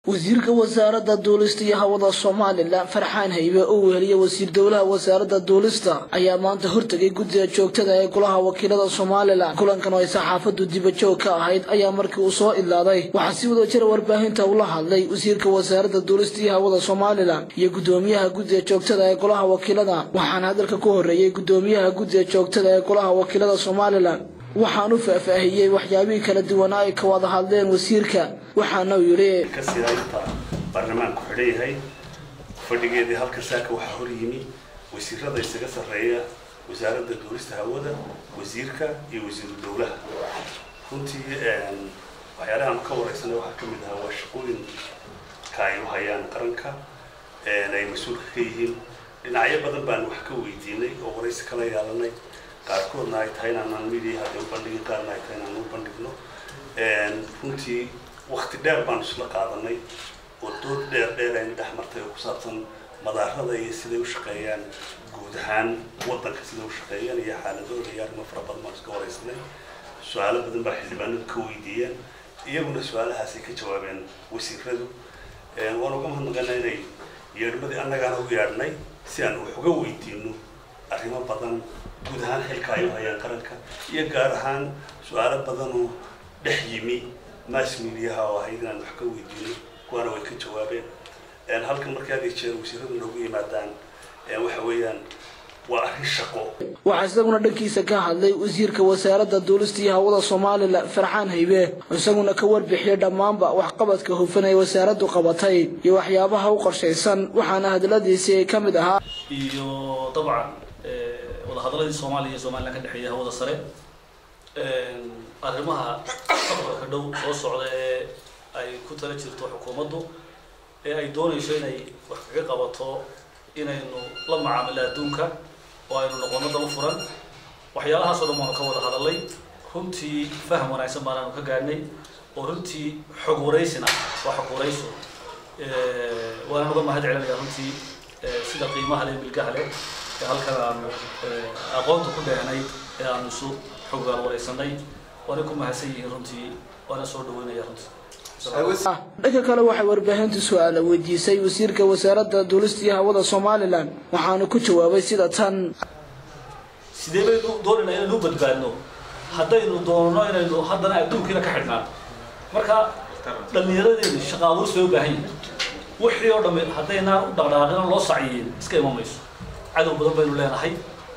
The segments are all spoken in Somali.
wasiirka wasaaradda duulista iyo hawada somalilan farxaan haybe oo weheliya wasiir dowlaha wasaaradda duulista ayaa maanta hortegay guddiga joogtada ee golaha wakiilada somalilan kulankan oo ay saxaafaddu dibajoog ka ahayd ayaa markii uu soo idlaaday waxaa si wada jira warbaahinta ula hadlay wasiirka wasaaradda duulista iyo hawada somalilan iyo guddoomiyaha guddiga joogtada ee golaha wakiilada waxaana hadalka ku horreeyey guddoomiyaha guddiga joogtada ee golaha wakiilada somalilan waxaan u faahfaahiyey waxyaabihii kala duwanaa ay ka wada hadleen wasiirka waxaana uu yidhi kasii inta baarlamaanku xidhan yahay fadhigeedii halka saaka waxaa hor yimi wasiirada isaga sarreeya wasaaradda duulista hawada wasiirka iyo wasiiru dowlaha runtii waxyaalahaan ka wareysanay waxaa ka mid ahaa waa shaqooyinka ay u hayaan qaranka ay mas-uulka ka yihiin dhinacyo badan baan wax ka weydiinay oo waraysi kala yeelanay qaarkoodna ay tahay inaanaan media hadda u bandhigin qaarna ay tahay inaan u bandhigno runtii wakti dheer baanu isla qaadanay oo dood dheer dheer ayna dhex martay oo ku saabsan madaarada iyo siday u shaqeeyaan guud ahaan waddanka siday u shaqeeyaan iyo xaaladooda iyo arrimo fara badan baan iska waraysanay su-aalo badan baa xildhibaanadu ka weydiiyeen iyaguna su-aalahaasay ka jawaabeen wasiiradu waan uga mahadnaqana inay yeedhmadii annagaana u yeedhnay si aan wax uga weydiino arrimo badan guud ahaan xilka ay u hayaan qaranka iyo gaar ahaan su-aalo badanoo dhex yimi mass mediaha oo ahayd inaan wax ka weydiino kuwaana way ka jawaabeen halkan markii had iyo jeer wasiiradu noogu yimaadaan waxa weeyaan waa arrin shaqo waxaa isaguna dhankiisa ka hadlay wasiirka wasaaradda duulista iyo hawada somalilan farxaan haybe isaguna ka warbixiyay dhammaanba waxqabadka hufan ee wasaaraddu qabatay iyo waxyaabaha u qorshaysan waxaana hadaladiisii ay ka mid ahaa iyo dabcan wadahadaladii soomaaliya iyo somalilan ka dhexeeya hawada sare arrimaha safarka dhow soo socda ee ay ku tala jirto xukuumaddu ee ay doonayso inay wax kaga qabato inaynu la macaamilo adduunka oo aynu noqono daba furan waxyaalahaas oo dhan baanu ka wada hadalay runtii faham wanaagsan baanaanu ka gaadhnay oo runtii xog waraysina waa xog warayso waanaan uga mahad celinaya runtii sida qiimaha leh milgaha leh ee halkan aanu aqoonta ku dheehnay ee aanu isu xoggaal waraysanay waana ku mahadsan yihiin runtii waana soo dhaweynaya runtii dhanka kale waxay warbaahintu su-aala weydiisay wasiirka wasaaradda duulista iyo hawada somalilan waxaanu ku jawaabay sida tan sidee baynu doonayna inaynu u badbaadno haddaynu doonno inaynu haddana adduunkiina ka xidhnaan marka dhallinyaradeenu shaqa abuurs bay u baahan yihin wixii oo dhamme haddaynaan u dhaqdhaqaaqina loo saciyin iska iman mayso cadow badan baynu leenahay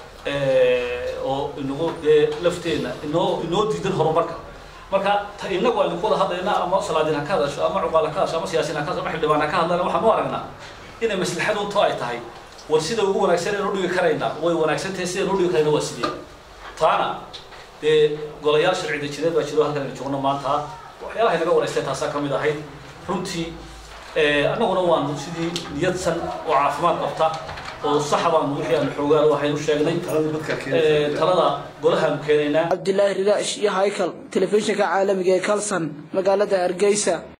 oo inagu dee lafteenna inoo inoo diidan horumarka marka ta inagu aynu ku wada hadlayna ama salaadiin ha ka hadasho ama cuqaal ha ka hadasho ama siyaasiin ha ka hadasho ama xildhibaan ha ka hadlayna waxaan u aragnaa inay maslaxadu to ay tahay war sida ugu wanaagsan aynu udhigi karaynaa way wanaagsan tahay sidaynu udhigi karayna waa sidee taana dee golayaal sharci dejineed baa jiro halkan aynu joogno maanta waxyaalaha inaga wanaystay taasaa ka mid ahayd runtii annaguna waanu sidii niyadsan oo caafimaad qabta oo saxa baanu wixii aanu xoogaan waxaynu sheegnay talada golahaanu keenaynaa cabdilaahi rilaash iyo haykal telefishinka caalamiga ee kalson magaalada hargeysa